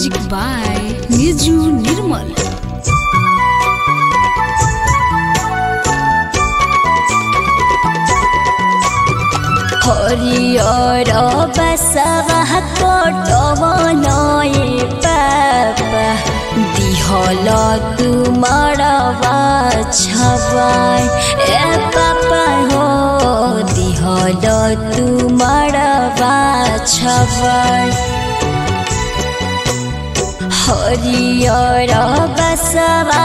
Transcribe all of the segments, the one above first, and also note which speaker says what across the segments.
Speaker 1: Music by Niju Nirmal.
Speaker 2: हरियर बसवा कटवलए पापा दिहल तुमरवा छवाय ए पापा हो दिहल तुमरवा छवाय हरियर बसवा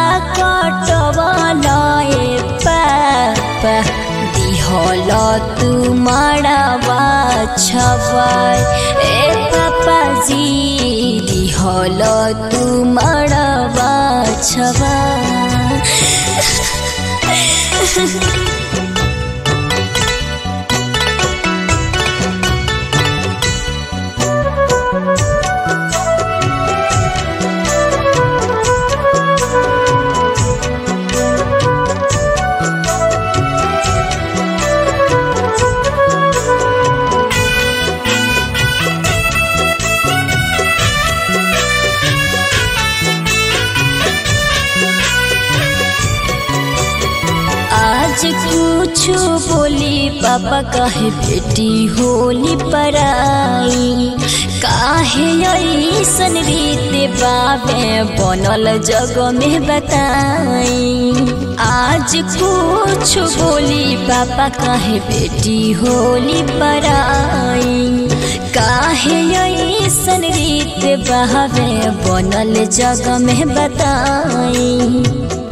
Speaker 2: कटवलए पापा दिहल तुमरवा छवाय ए पापाजी दिहल तुमरवा छवाय आज कुछ बोली पापा काहे बेटी होली पराई काहे ऐसन रीत बाबे बनल जग में बताई आज कुछ बोली पापा काहे बेटी होली पराई काहे ऐसन रीत बहावे बनल जग में बताई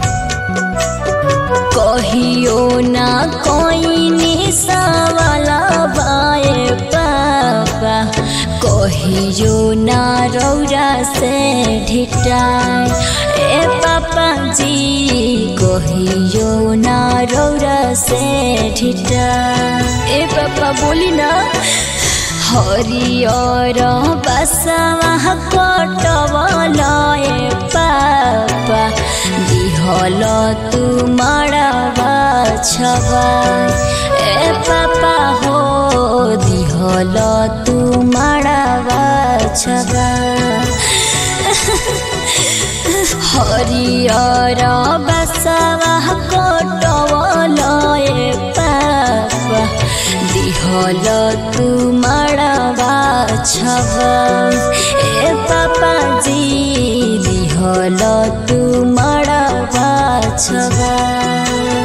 Speaker 2: कहियो ना कोई निशावाला बाए पापा कहियो ना रौरा से ढिटाए ए पापा जी कहियो ना रौरा से ढिटाए ए पापा बोली ना हरियर बसवा कटवलए पापा दिहल तुमरवा छवाय ए पापा हो दिहल तुमरवा छवाय हरियर बसवा कटवलए पापा दिहल तुमरवा छवाय ए पापा जी दिहल तुमरवा छवाय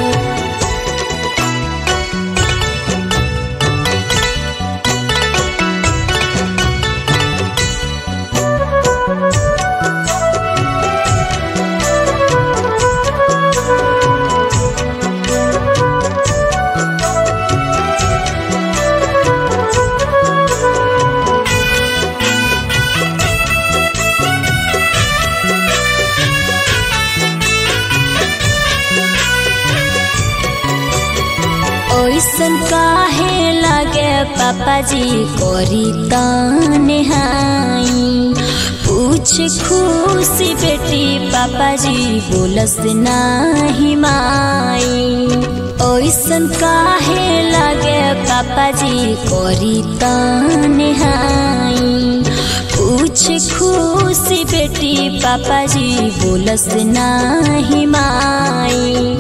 Speaker 2: ओइसन काहे लागे पापाजी करी ताने हाई पूछ खुशी बेटी पापाजी बोलस नाही माई ओइसन काहे लागे पापाजी करी ताने हाई पूछ खुशी बेटी पापाजी बोलस नाही माई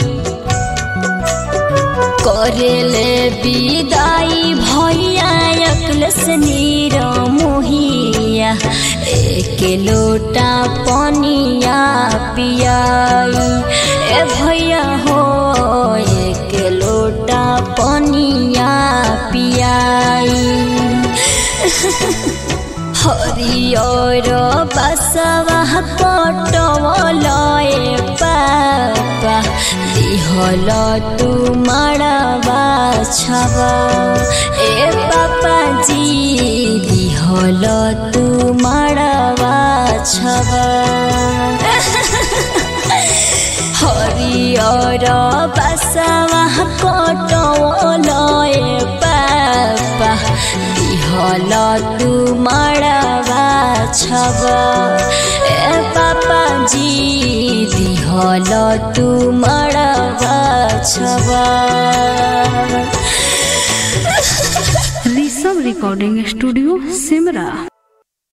Speaker 2: करेले विदाई भैया अकलस नीर मोहिया एक लोटा पनिया पियाई ए भैया हो एक लोटा पनिया पियाई हरियर बसवा कटवलए पापा दिहल तुमरवा छवा ए पापा जी दिहल तुमरवा छवा हरियर बसवा कटवलए पापा दिहल तुमरवा छवा ए पापा जी दिहल तुमरवा छवा
Speaker 1: ऋषभ रिकॉर्डिंग स्टूडियो सिमरा